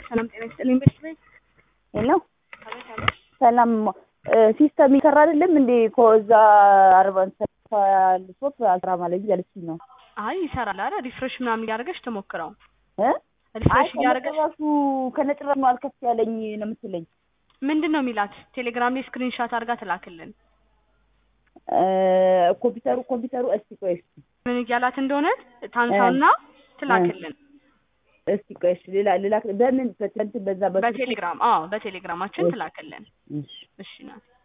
ሰላም ጤና ይስጥልኝ። ቤት ቤት ሄሎ ሰላም ሲስተም ይሰራ አይደለም እንዴ? ከዛ አርባን ሶፕ አስራ ማለት እያለችኝ ነው። አይ ይሰራል። አረ ሪፍሬሽ ምናምን እያደረገች ተሞክረው እ አይ ሪፍሬሽ እያደረገች ከነጭራሹ ከነጭራሹ ነው አልከፍ ያለኝ ነው የምትለኝ። ምንድን ነው የሚላት? ቴሌግራም ላይ ስክሪንሻት አድርጋ ትላክልን። እ ኮምፒውተሩ ኮምፒውተሩ እስቲ ቆይ እስቲ ምን እያላት እንደሆነ ታንሳና ትላክልን። እስቲ ቆይ እሺ ሌላ ሌላ በምን በእንትን በዛ በስልክ? በቴሌግራም አዎ፣ በቴሌግራማችን ትላክልን። እሺ እሺ ናት